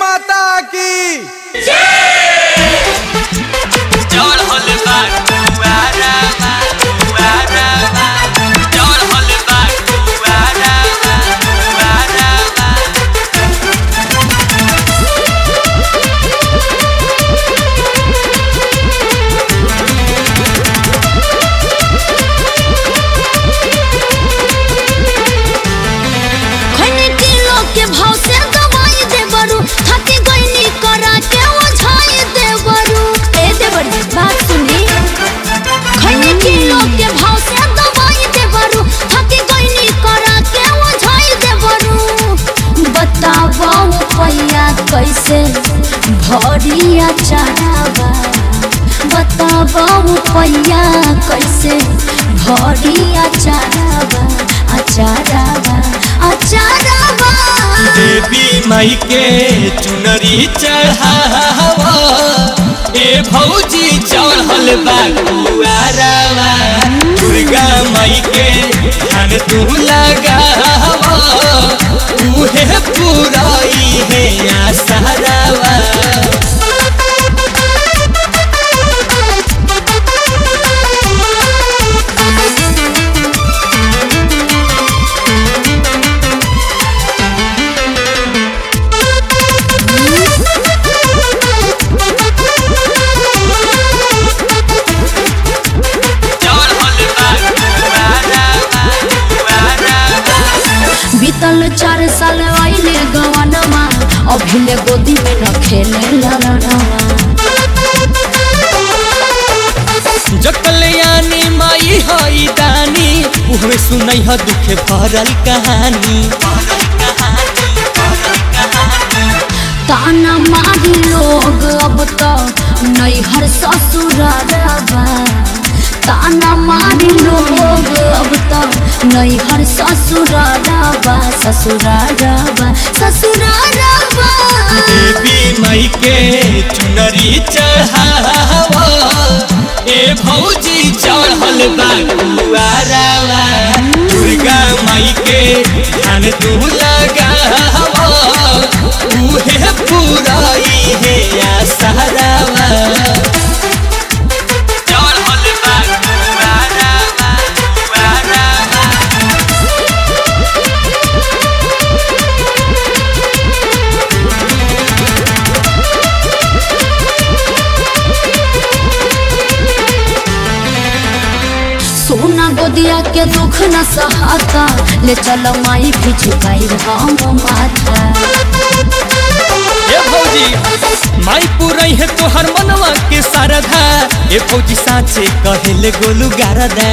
माता की चढ़ल बा कुआरा बा कुआरा बा चढ़ल बा कुआरा बा कुआरा बा खैनी किलो के भाव से दवाई दे बरू थकी गईनी करा के ओझाई दे बरू ए दे बरू बात सुनी खैनी किलो के भाव से दवाई दे बरू थकी गईनी करा के ओझाई दे बरू बतावा पैया कैसे भरिया चढ़ावा बतावा पैया कैसे भरिया चढ़ावा अचारावा अचारावा देवी माई के चुनरी चढ़ावा ए भौजी चढ़ल बा कुआरा बा दुर्गा माई के ध्यान तू लगावा उहे पुराई है आसारावा चढ़ल बा कुआरा बा कुआरा बा बीतल चार साल आइले गवनमा अभिले गोदी में न खेले ललनवा जकलयानी माई हई दानी उहमे सुनई ह दुखे भरल कहानी ताना मारी लोग अब तो नैहर ससुरारवा ताना मारी लोग अब तो नैहर ससुरारवा ससुरारवा ससुरारवा देवी माई के चुनरी चढ़ावा ए भौजी चढ़ल बा कुआरावा दुर्गा माई के ध्यान तू लगावा उहे पुराई है आसारावा चढ़ल बा कुआरावा कुआरावा सोना गोदिया के दुख न सहाता ले चल माई भी झुकाई हम माथा ए भौजी माई पुरई है तोहर मनवा के सारधा ए भौजी साचे कहेले गोलू गारदा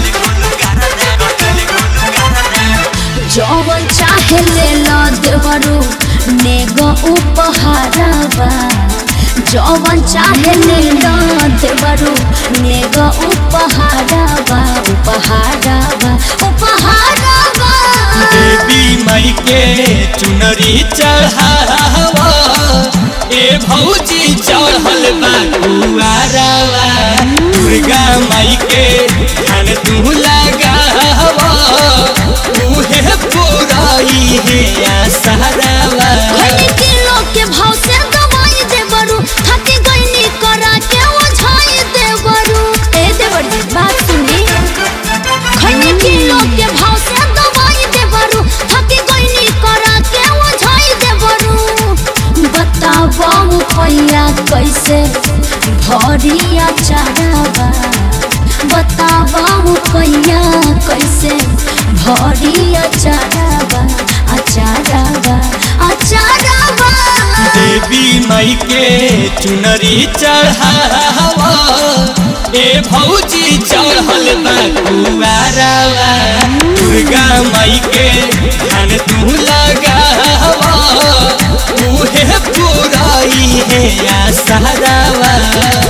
जवन चाहे ले लो देवरू नेगो उपहारवा जवन चाहे ले लो देवरू नेगो उपहारवा उपहारवा उपहारवा देवी माई के चुनरी चढ़ावा ए भौजी चढ़ल बा कुआरावा दुर्गा माई के ध्यान तू लगावा उहे पुराई है आसारावा खैनी किलो के भाव से दवाई दे बरू थकी गईनी करा के ओझाई दे बरू ए दे बरू बात सुनी खैनी किलो के भाव से दवाई दे बरू थकी गईनी करा के ओझाई दे बरू बतावा पैया कैसे भरिया चढ़ावा बतावा पैया कैसे भरिया चढ़ावा अचारावा अचारावा देवी माई के चुनरी चढ़ावा ए भौजी चढ़ल बा कुआरावा दुर्गा माई के ध्यान तू लगावा उहे पुराई है आसारावा